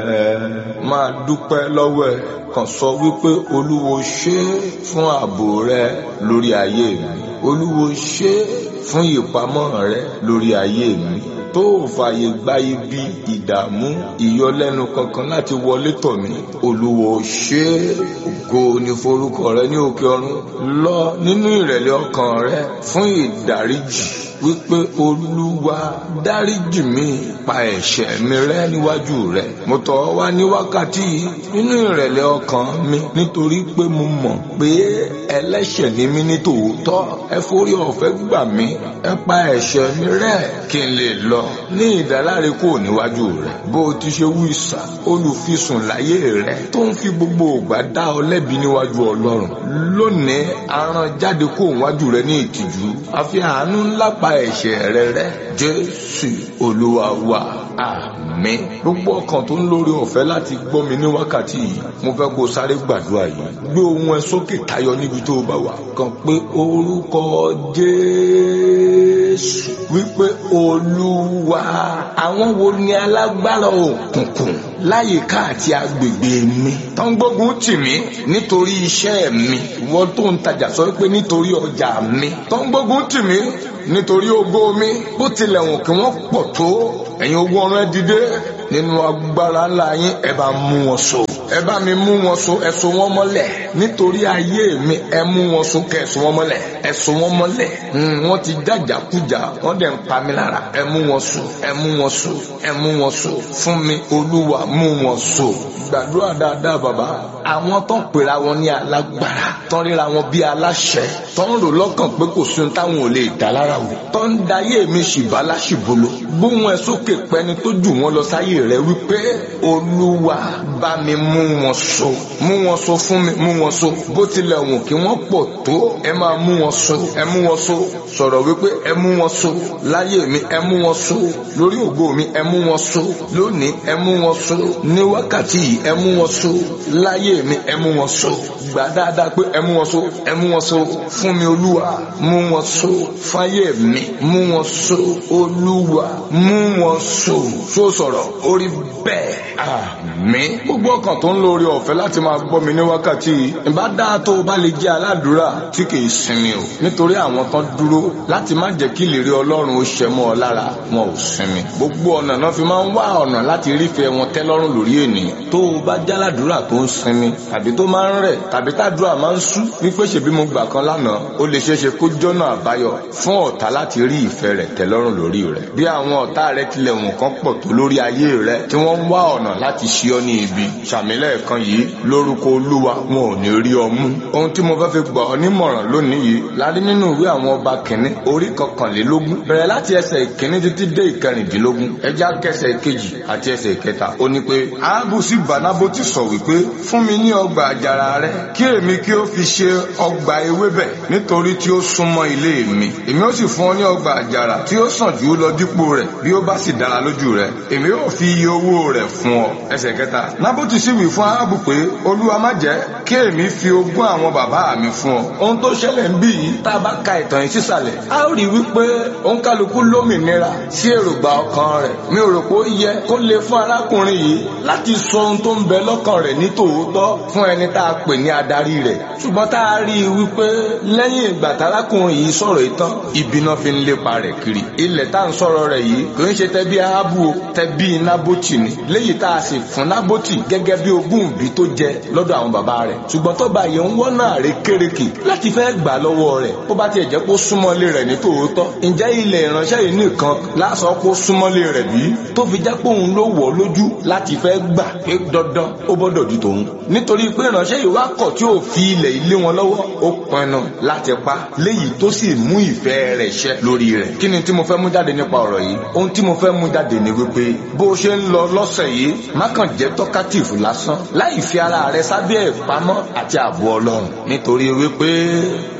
máa dúpẹ́ lọ́wọ́ ẹ̀ kàn sọ wípé olúwo ṣé fún ààbò rẹ lórí ayé mi olúwo ṣé fún ìpamọ́ rẹ lórí ayé mi tó ò fààyè gba ibi ìdààmú ìyọlẹ́nu kankan láti wọlé tọ̀ mí olúwo ṣé ògo ni forúkọ rẹ ní òkè ọ̀run lọ nínú ìrẹ̀lẹ̀ ọkàn rẹ fún ìdáríjì wípé olúwa dáríjì mi pa ẹ̀ṣẹ̀ mi rẹ́ níwájú rẹ mo tọ̀ ọ́ wá ní wákàtí yìí nínú ìrẹ̀lẹ̀ ọkàn mi nítorí pé mo mọ̀ pé ẹlẹ́ṣẹ̀ ni mí ní tòótọ́ ẹ forí ọ̀fẹ́ gbà mí ẹ pa ẹ̀ṣẹ̀ mi rẹ́ kí n lè lọ ní ìdáláre kò níwájú rẹ bó o ti ṣe wú ìsà olùfisùn láyé rẹ tó ń fi gbogbo ògbà dá ọ lẹ́bi níwájú ọlọ́run lónìí aràn jáde kó níwájú rẹ ní ìtìjú àfi àánú ńlá pa ẹ̀ṣẹ̀ rẹ rẹ́ jésù olúwa wa àmín gbogbo ọkàn tó ń lórí ọ̀fẹ́ láti gbọ́ mi ní wákàtí yìí mo fẹ́ kó sáré gbàdúrà yìí gbé ohùn ẹ sókè tayọ níbi tó o bá wà kàn pé orúkọ jésù wípé olúwa àwọn wo ni alágbára òkùnkùn láyìíká àti agbègbè mi tó ń gbógun tì mí nítorí iṣẹ́ mi wọ́n tó ń tajà sọ pé nítorí ọjà mi tó ń gbógun tì mí nítorí ògo mi bó tilẹ̀ wọ̀n kí wọ́n pọ̀ tó ẹ̀yin ogun ọ̀run ẹ dìde nínú agbára ńlá yín ẹ bá mú wọn so ẹ bá mi mú wọn so ẹ so wọn mọ́lẹ̀ nítorí ayé mi ẹ mú wọn so kẹ ẹ so wọn mọ́lẹ̀ ẹ so wọn mọ́lẹ̀ wọ́n ti jàjàkújà wọ́n dẹ̀ ń pa mí lára ẹ mú wọn so ẹ mú wọn so ẹ mú wọn so fún mi olúwa mú wọn so gbàdúrà dáadáa bàbá àwọn tó ń pera wọn ní alágbára tó ń ríra wọn bí aláṣẹ tó ń rò lọ́kàn pé kò sí ohun táwọn ò lè dá lára wò tó ń dayé mi ṣìbá láṣìbolo gbóhùn ẹ sókè pẹni tó jù wọn lọ sáyé rẹ wípé olúwa bá mi mú wọn so mú wọn so fún mi mú wọn so bó tilẹ̀ wù kí wọ́n pọ̀ tó ẹ máa mú wọn so ẹ mú wọn so sọ̀rọ̀ wípé ẹ mú wọn so láyé mi ẹ mú wọn so lórí ògo mi ẹ mú wọn so lónìí ẹ mú wọn so ní wákàtí yìí ẹ mú wọn so láyé mi ẹ mú wọn so gbà dáadáa pé ẹ mú wọn so ẹ mú wọn so fún mi olúwa mú wọn so fáyé mi mú wọn so olúwa mú wọn so so sọ̀rọ̀ orí bẹ́ẹ̀ àmín gbogbo ọkàn tó ń lórí ọ̀fẹ́ láti máa gbọ́ mi ní wákàtí yìí ìbá dáa tó o bá lè jẹ́ aládùúrà tí kì í sinmi o nítorí àwọn kan dúró láti má jẹ́ kí ìlérí ọlọ́run ó ṣẹ mọ́ ọ lára wọn ò sinmi gbogbo ọ̀nà náà fi máa ń wá ọ̀nà láti rífẹ́ wọn tẹ́ lọ́rùn lórí ènìyàn tó o bá jẹ́ aládùúrà tó ń sinmi tàbí tó máa ń rẹ̀ tàbí tàdúrà máa ń sú wípé ṣèbí mo gbà kan lánàá ó lè ṣeéṣe kó jọ́nà àbáyọ fún ọ̀tá láti rí ìfẹ́ rẹ̀ tẹ́ lọ́rùn lórí rẹ̀ bí àwọn ọ̀tá rẹ̀ tilẹ̀ wọ̀n kan pọ̀ tó lórí ayé rẹ̀ tí wọ́n ń wá ọ̀nà láti ṣe ọ́ ní ibi ṣàmìlẹ̀ kan yìí lórúkọ olúwa wọn ò ní rí ọ mú ohun tí mo fẹ́ fi gbà ọ́ nímọ̀ràn lónìí yìí la rí nínú ìwé àwọn ọba kìnní orí kọkànlélógún bẹ̀rẹ̀ láti ẹsẹ̀ ìkíní títí dé ìkẹrìndínlógún ẹjá kẹsẹ̀ ìkejì àti ẹsẹ̀ ìkẹta ó ní pé áábù sí bánábótì sọ wípé fún mi ní ọgbà àjàrà rẹ kí èmi kí ó fi ṣe ọgbà ewébẹ̀ nítorí tí ó súnmọ́ ilé mi èmi ó sì fún ọ ní ọgbà àjàrà tí ó sàn jù ú lọ dípò rẹ̀ bí ó bá sì dára lójú rẹ̀ èmi ó fi iye owó rẹ̀ fún ọ ẹsẹ̀ kẹta nábótì sì wí fún áábù pé olúwa má jẹ́ kí èmi fi ogún àwọn bàbá mi fún ọ ohun tó ṣẹlẹ̀ ń bí yìí tá a bá ka ìtàn yìí sísàlẹ̀ a ó rí wípé òǹkálukú lómìnira sí èròǹgbà ọkàn rẹ̀ mi ò rò pé ó yẹ kó lè fún arákùnrin yìí láti sọ ohun tó ń bẹ lọ́kàn rẹ̀ ní tòótọ́ fún ẹni tá a pè ní adarí rẹ̀ ṣùgbọ́n tá a rí i wípé lẹ́yìn ìgbà tárákùnrin yìí sọ̀rọ̀ ìtàn ìbínú fi ń lépa rẹ̀ kiri ilẹ̀ tá à ń sọ̀rọ̀ rẹ̀ yìí kò ń ṣe tẹ́bí aábù o tẹ́bí nábòtì ni léyìí tá a sì fún nábòtì gẹ́gẹ́ bí ogún ìbí tó jẹ lọ́dọ̀ àwọn bàbá rẹ̀ ṣùgbọ́n tó bá yẹn ń wọ́nà àrékérekè láti fẹ́ gbà lọ́wọ́ rẹ̀ bó bá tiẹ̀ jẹ́ kó súnmọ́lé rẹ̀ ní tòótọ́ ǹjẹ́ ilẹ̀ ìránṣẹ́ yìí nìkan lásọ kó súnmọ́lé rẹ̀ bí tó fi jẹ́ pé òun ló wọ̀ lójú láti fẹ́ gbà pé dandan ó gbọ́dọ̀ di tòun nítorí pé ìránṣẹ́ yìí wá kọ̀ tí ò fi ilẹ̀ ilé wọn lọ́wọ́ ó pinnu láti pa léyìí tó sì mú ìfẹ́ rẹ̀ ṣẹ lórí rẹ̀ kí ni tí mo fẹ́ mú jáde nípa ọ̀rọ̀ yìí ohun tí mo fẹ́ mú jáde ni wípé bó o ṣe ń lọ lọ́sẹ̀ yìí má kàn jẹ́ tọ́kátìfù lásán láì fi ara rẹ sábẹ́ ìpamọ́ àti ààbò ọlọ́run nítorí wípé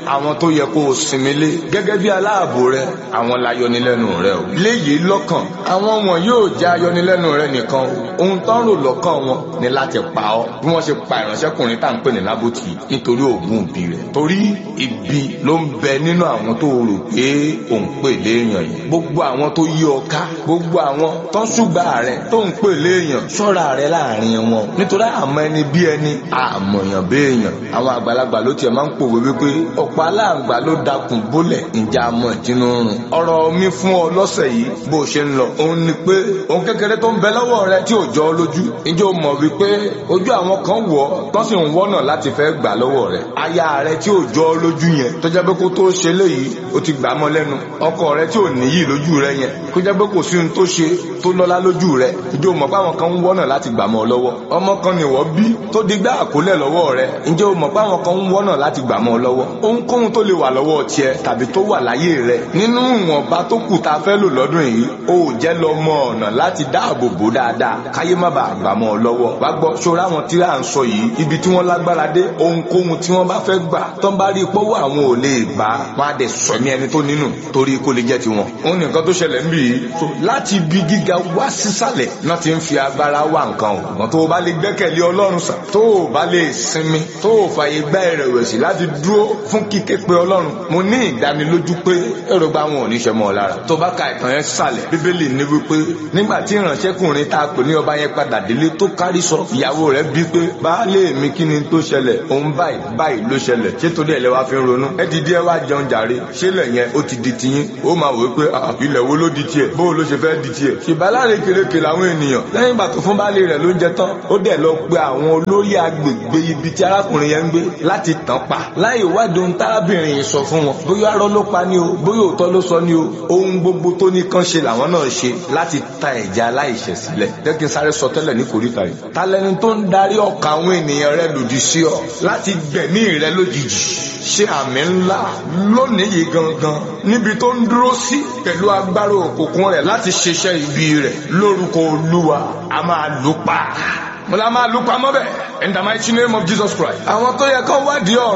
àwọn tó yẹ kó o sinmi lé gẹ́gẹ́ bí aláàbò rẹ àwọn láyọnilẹ́nu rẹ o léyìí lọ́kàn àwọn wọn yóò jẹ́ ayọnilẹ́nu rẹ nìkan o ohun tó ń rò lọ́kàn wọn ni láti pa ọ́ bí wọ́n ṣe pa ìránṣẹ́kùnrin tá à ń pè ní lábòtì nítorí oògùn òbí rẹ̀ torí ibi ló ń bẹ nínú àwọn tó rò pé òun pè léèyàn yìí gbogbo àwọn tó yí ọ ká gbogbo àwọn tó ń ṣùgbà rẹ tó ń pè léèyàn ṣọ́ra rẹ láàrin wọn nítorí àmọ́ ẹni bí ẹni àmọ̀yàn béèyàn àwọn àgbàlagbà ló tiẹ̀ máa ń pòwe wípé ọ̀pọ̀ aláǹgbá ló dakùn bólẹ̀ ǹjẹ́ àmọ́ ìtinú rùn ọ̀rọ̀ mi fún ọ lọ́sẹ̀ yìí bó o ṣe ń lọ òun ni pé òun kékeré tó ń bẹ lọ́wọ́ rẹ tí ò jọ ọ lójú ǹjẹ́ o mọ̀ wípé ojú àwọn kan wọ̀ ọ́ tó sì ń wọ́nà láti fẹ́ gbà lọ́wọ́ rẹ aya rẹ tí ò jọ ọ lójú yẹn tó jẹ́ pé kó tó ṣe léyìí ó ti gbà mọ́ lẹ́nu ọkọ rẹ tí ò níyì lójú rẹ yẹn kó jẹ́ pé kò sí ohun tó ṣe tó lọ́lá lójú rẹ ǹjẹ́ o mọ̀ pé àwọn kan ń wọ́nà láti gbà mọ́ ọ lọ́wọ́ ọmọ kan ni wọ́n bí tó digbá àkólẹ̀ lọ́wọ́ rẹ ǹjẹ́ o mọ̀ pé àwọn kan ń wọ́nà láti gbà mọ́ ọ lọ́wọ́ ohunkóhun tó lè wà lọ́wọ́ tiẹ̀ tàbí tó wà láyé rẹ nínú ìwọ̀nba tó kù tá a fẹ́ lò lọ́dún yìí o ò jẹ́ lọ mọ ọ̀nà láti dáàbò bò dáadáa káyé má bàa gbà mọ́ ọ lọ́wọ́ wá gbọ́ ṣọ́ra àwọn tí à ń sọ yìí ibi tí wọ́n lágbára dé ohunkóhun tí wọ́n bá fẹ́ gbà tó ń bá rí pọ́wọ́ àwọn ò lè gbà wọn á dẹ̀ sọ ní ẹni tó nínú torí kó lè jẹ́ tiwọn. òun nìkan tó ṣẹlẹ̀ ń bì í láti ibi gíga wá sísàlẹ̀ náà ti ń fi agbára wá nǹkan o. ṣùgbọ́n tó o bá lè gbẹ́kẹ̀lé ọlọ́run sàn tó o bá lè sinmi tó o fàyè gbá ìrẹ̀wẹ̀sì láti dúró fún kíké pé ọlọ́run mo ní ìdánilójú pé èròǹgbà wọn ò ní ṣe mọ́ ọ lára. tó bá ka ìtàn yẹn sàlẹ̀ bíbélì ní wípé nígbà tí ìránṣẹ́kùnrin tá a pè ní ọba yẹn padà délé tó kárí sọ ìyàwó rẹ̀ bí pé baálé mi kí ni tó ṣẹlẹ̀ òun báyìí báyìí ló ṣẹlẹ̀ ṣé torí ẹ̀ lẹ́ wá fi ń ronú ẹ dìde ẹ wá jẹun jàre ṣé lẹ̀ yẹn ó ti di tiyín ó máa wò pé ilẹ̀ wo ló di tiẹ̀ bó ló ṣe fẹ́ di tiẹ̀ ṣèbáláre kéréke làwọn ènìyàn lẹ́yìn ìgbà tó fún baálé rẹ̀ ló ń jẹ tán ó dẹ̀ lọ pe àwọn olórí agbègbè ibi tí arákùnrin yẹn ń gbé láti tàn pa láì wádìí ohun tárábìnrin yìí sọ fún wọn bóyá arọ́ ló pa ni o bóyá òótọ́ ló sọ ni o ohun gbogbo tó ní kán ṣe làwọn náà ṣe láti ta ẹ̀jẹ̀ aláìṣẹ̀ sílẹ̀ jẹ́ kí n sáré sọ tẹ́lẹ̀ ní kòríta yìí talẹ́ni tó ń darí ọkàn àwọn ènìyàn rẹ lòdì sí ọ láti gbẹ̀mí rẹ lójijì ṣe àmì ńlá lónìí yìí gangan níbi tó ń dúró sí pẹ̀lú agbára òkùnkùn rẹ̀ láti ṣiṣẹ́ ibi rẹ̀ lórúkọ olúwa a máa lù pa mo la máa lù pa mọ́ bẹ́ẹ̀ in the mighty name of Jesus Christ àwọn tó yẹ kán wádìí ọ̀rọ̀